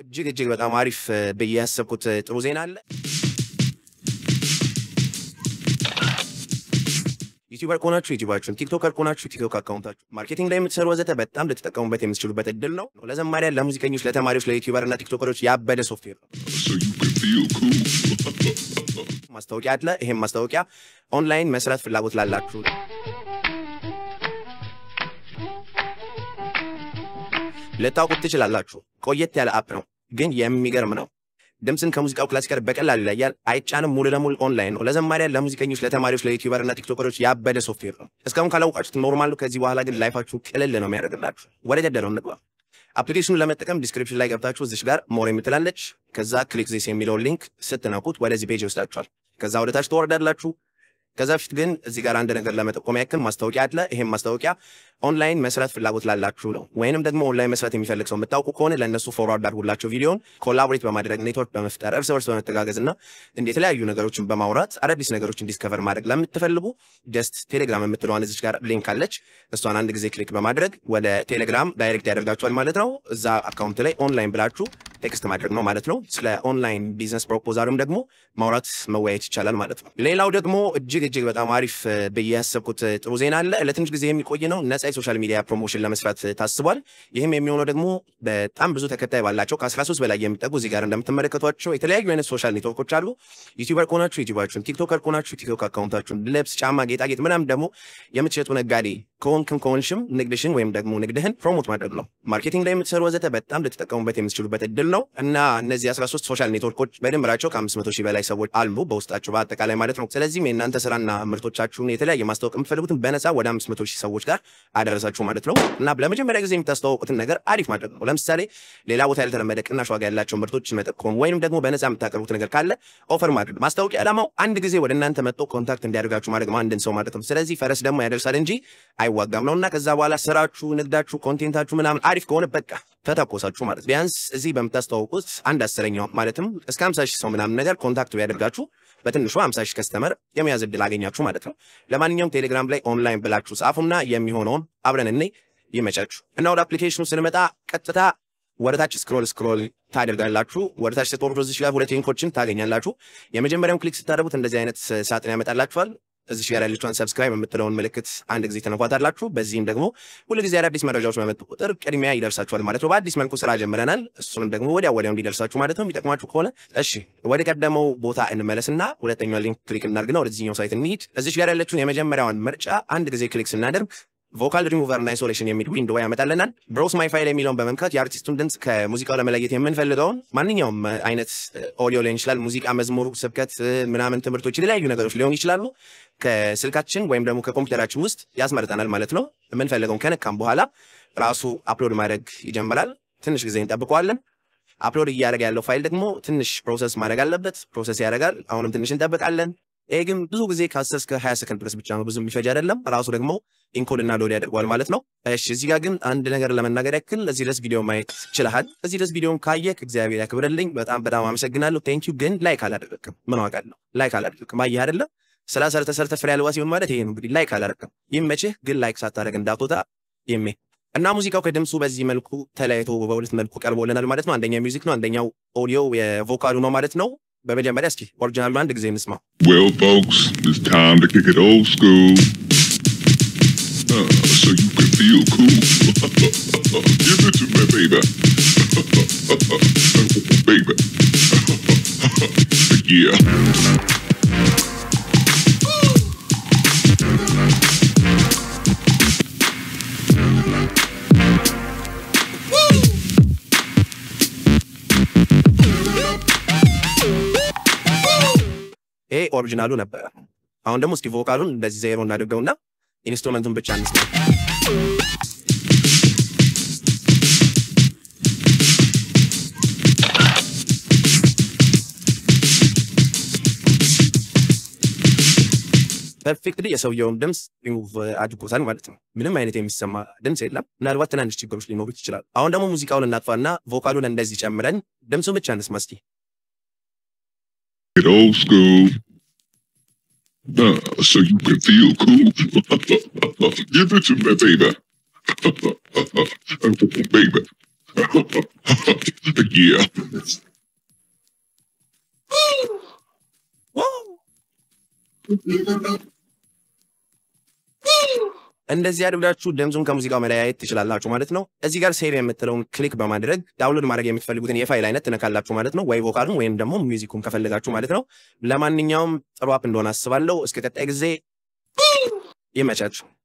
እጅግ እጅግ በጣም አሪፍ ብዬ ያሰብኩት ጥሩ ዜና አለ። ዩቲዩበር ከሆናችሁ ዩቲዩባችሁን፣ ቲክቶከር ከሆናችሁ ቲክቶክ አካውንታችሁ፣ ማርኬቲንግ ላይ የምትሰሩ ወዘተ በጣም ልትጠቀሙበት የምትችሉበት እድል ነው። ለዘማሪያን፣ ለሙዚቀኞች፣ ለተማሪዎች፣ ለዩቲዩበር እና ቲክቶከሮች ያበደ ሶፍትዌር ነው። so you can feel cool. ማስታወቂያ አለ። ይሄም ማስታወቂያ ኦንላይን መስራት ፍላጎት ላላችሁ ልታውቁት ትችላላችሁ። ቆየት ያለ አፕ ነው፣ ግን የሚገርም ነው። ድምፅን ከሙዚቃው ክላስ ጋር በቀላሉ ይለያል። አይጫንም። ሙሉ ለሙሉ ኦንላይን ነው። ለዘማሪያን፣ ለሙዚቀኞች፣ ለተማሪዎች፣ ለዩቲዩበር እና ቲክቶከሮች ያበደ ሶፍትዌር ነው። እስካሁን ካላውቃችሁት ኖርማል ነው። ከዚህ በኋላ ግን ላይፋችሁ ቅልል ነው የሚያደርግላችሁ። ወደ ገደለው እንግባ። አፕሊኬሽኑን ለመጠቀም ዲስክሪፕሽን ላይ ገብታችሁ እዚሽ ጋር ሞር የምትላለች ከዛ ክሊክ ዚስ የሚለውን ሊንክ ስትነኩት ወደዚህ ፔጅ ይወስዳችኋል። ከዛ ወደ ታች ትወርዳላችሁ። ከዛ በፊት ግን እዚህ ጋር አንድ ነገር ለመጠቆም ያክል ማስታወቂያ አለ። ይሄም ማስታወቂያ ኦንላይን መስራት ፍላጎት ላላችሁ ነው። ወይንም ደግሞ ኦንላይን መስራት የሚፈልግ ሰው የምታውቁ ከሆነ ለእነሱ ፎርዋርድ አድርጉላቸው። ቪዲዮን ኮላቦሬት በማድረግ ኔትወርክ በመፍጠር እርስ በርስ በመተጋገዝ እና እንደ የተለያዩ ነገሮችን በማውራት አዳዲስ ነገሮችን ዲስከቨር ማድረግ ለምትፈልጉ ጀስት ቴሌግራም የምትለዋን እዚች ጋር ሊንክ አለች። እሷን አንድ ጊዜ ክሊክ በማድረግ ወደ ቴሌግራም ዳይሬክት ያደርጋችኋል ማለት ነው። እዛ አካውንት ላይ ኦንላይን ብላችሁ ቴክስት ማድረግ ነው ማለት ነው። ስለ ኦንላይን ቢዝነስ ፕሮፖዛልም ደግሞ ማውራት መወያየት ይቻላል ማለት ነው። ሌላው ደግሞ እጅግ እጅግ በጣም አሪፍ ብዬ ያሰብኩት ጥሩ ዜና አለ። ለትንሽ ጊዜ የሚቆይ ነው። ነጻ የሶሻል ሚዲያ ፕሮሞሽን ለመስራት ታስቧል። ይህም የሚሆነው ደግሞ በጣም ብዙ ተከታይ ባላቸው ከ13 በላይ የሚጠጉ እዚህ ጋር እንደምትመለከቷቸው የተለያዩ አይነት ሶሻል ኔትወርኮች አሉ። ዩቲዩበር ከሆናችሁ ዩቲዩባችሁን፣ ቲክቶከር ከሆናችሁ ቲክቶክ አካውንታችሁን፣ ልብስ፣ ጫማ፣ ጌጣጌጥ ምናምን ደግሞ የምትሸጡ ነጋዴ ከሆንክም ከሆንሽም ንግድሽን ወይም ደግሞ ንግድህን ፕሮሞት ማድረግ ነው። ማርኬቲንግ ላይ የምትሰሩ ወዘተ በጣም ልትጠቀሙበት የምትችሉበት እድል ነው እና እነዚህ 13 ሶሻል ኔትወርኮች በድምራቸው ከ500 ሺህ በላይ ሰዎች አሉ በውስጣቸው በአጠቃላይ ማለት ነው። ስለዚህም የእናንተ ስራና ምርቶቻችሁን የተለያየ ማስታወቅ የምትፈልጉትን በነፃ ወደ 500 ሺህ ሰዎች ጋር አደረሳችሁ ማለት ነው እና ለመጀመሪያ ጊዜ የምታስተዋወቁትን ነገር አሪፍ ማድረግ ነው። ለምሳሌ ሌላ ቦታ ያልተለመደ ቅናሽ ዋጋ ያላቸው ምርቶችን መጠቆም ወይም ደግሞ በነፃ የምታቀርቡት ነገር ካለ ኦፈር ማድረግ። ማስታወቂያ ዓላማው አንድ ጊዜ ወደ እናንተ መጥቶ ኮንታክት እንዲያደርጋችሁ ማድረግ ነው አንድን ሰው ማለት ነው። ስለዚህ ፈረስ ደግሞ ያደርሳል እንጂ አይዋጋም ነው እና ከዛ በኋላ ስራችሁ፣ ንግዳችሁ፣ ኮንቴንታችሁ ምናምን አሪፍ ከሆነ በቃ ተተኮሳችሁ ማለት ቢያንስ እዚህ በምታስተዋውቁት አንድ አስረኛው ማለትም እስከ 50 ሺህ ሰው ምናምን ነገር ኮንታክት ቢያደርጋችሁ በትንሹ 50 ሺህ ከስተመር የመያዝ እድል አገኛችሁ ማለት ነው። ለማንኛውም ቴሌግራም ላይ ኦንላይን ብላችሁ ጻፉና የሚሆነውን አብረን እኔ ይመቻችሁ እና ወደ አፕሊኬሽኑ ስንመጣ ቀጥታ ወደታች ስክሮል ስክሮል ታደርጋላችሁ። ወደታች ስትወርዱ እዚህ ጋር ሁለት ሊንኮችን ታገኛላችሁ። የመጀመሪያውን ክሊክ ስታደርጉት እንደዚህ አይነት ሳጥን ያመጣላችኋል። እዚህ ጋር ያለችውን ሰብስክራይብ የምትለውን ምልክት አንድ ጊዜ ተነኳታላችሁ። በዚህም ደግሞ ሁል ጊዜ አዳዲስ መረጃዎች በመጡ ቁጥር ቅድሚያ ይደርሳችኋል ማለት ነው። በአዲስ መልኩ ስራ ጀምረናል። እሱንም ደግሞ ወዲያ ወዲያው እንዲደርሳችሁ ማለት ነው። የሚጠቅማችሁ ከሆነ እሺ፣ ወደ ቀደመው ቦታ እንመለስና ሁለተኛው ሊንክ ክሊክ እናድርግና ወደዚህኛው ሳይት እንሂድ። እዚህ ጋር ያለችውን የመጀመሪያውን ምርጫ አንድ ጊዜ ክሊክ ስናደርግ ቮካል ሪሙቨር እና አይሶሌሽን የሚል ዊንዶ ያመጣልናል። ብሮስ ማይ ፋይል የሚለውን በመንካት የአርቲስቱን ድምፅ ከሙዚቃው ለመለየት የምንፈልገውን ማንኛውም አይነት ኦዲዮ ሊሆን ይችላል፣ ሙዚቃ፣ መዝሙር፣ ስብከት ምናምን፣ ትምህርቶች፣ የተለያዩ ነገሮች ሊሆኑ ይችላሉ። ከስልካችን ወይም ደግሞ ከኮምፒውተራችን ውስጥ ያስመርጠናል ማለት ነው። የምንፈልገውን ከነካም በኋላ ራሱ አፕሎድ ማድረግ ይጀምራል። ትንሽ ጊዜ እንጠብቀዋለን። አፕሎድ እያደረገ ያለው ፋይል ደግሞ ትንሽ ፕሮሰስ ማድረግ አለበት። ፕሮሰስ ያደርጋል። አሁንም ትንሽ እንጠብቃለን። ይሄ ግን ብዙ ጊዜ ከ10 እስከ 20 ሰከንድ ድረስ ብቻ ነው፣ ብዙ የሚፈጅ አይደለም። ራሱ ደግሞ ኢንኮድ እና ሎድ ያደርገዋል ማለት ነው። እሺ እዚህ ጋር ግን አንድ ነገር ለመናገር ያክል እዚህ ድረስ ቪዲዮ ማየት ችልሃል። እዚህ ድረስ ቪዲዮን ካየክ እግዚአብሔር ያክብርልኝ፣ በጣም በጣም አመሰግናለሁ። ቴንክ ዩ። ግን ላይክ አላደረግም። ምን ዋጋለሁ? ላይክ አላደረግም። አየህ አይደለም ስራ ሰርተ ሰርተ ፍሬ አልባ ሲሆን ማለት ይሄ ነው እንግዲህ። ላይክ አላደረግም። ይመችህ፣ ግን ላይክ ሳታደርግ እንዳትወጣ ይሜ እና ሙዚቃው ከድምፁ በዚህ መልኩ ተለያይቶ በሁለት መልኩ ቀርቦልናል ማለት ነው። አንደኛው ሚውዚክ ነው፣ አንደኛው ኦዲዮ የቮካሉ ነው ማለት ነው። በመጀመሪያ እስኪ ኦሪጂናሉ አንድ ጊዜ እንስማው። Well, folks, it's time to kick it old school. Uh, so you can feel cool. Give it to me, baby. baby. yeah. ይሄ ኦሪጂናሉ ነበረ። አሁን ደግሞ እስኪ ቮካሉን እንደዚህ ዜሮ እናድርገውና ኢንስትሩመንቱን ብቻ እንስማ። ፐርፌክትሊ የሰውየውን ድምፅ ሪሙቭ አድርጎታል ማለት ነው። ምንም አይነት የሚሰማ ድምፅ የለም። ምናልባት ትናንሽ ችግሮች ሊኖሩት ይችላሉ። አሁን ደግሞ ሙዚቃውን እናጥፋና ቮካሉን እንደዚህ ጨምረን ድምፁን ብቻ እንስማ እስኪ። Get old school. Uh, so you can feel cool. Give it to me, baby. baby. yeah. እንደዚህ አድርጋችሁ ድምፁን ከሙዚቃው መለያየት ትችላላችሁ ማለት ነው። እዚህ ጋር ሴቭ የምትለውን ክሊክ በማድረግ ዳውንሎድ ማድረግ የምትፈልጉትን የፋይል አይነት ትነካላችሁ ማለት ነው። ወይ ቮካሉን ወይም ደግሞ ሚውዚኩን ከፈለጋችሁ ማለት ነው። ለማንኛውም ጥሩ አፕ እንደሆነ አስባለሁ። እስከ ቀጣይ ጊዜ ይመቻችሁ።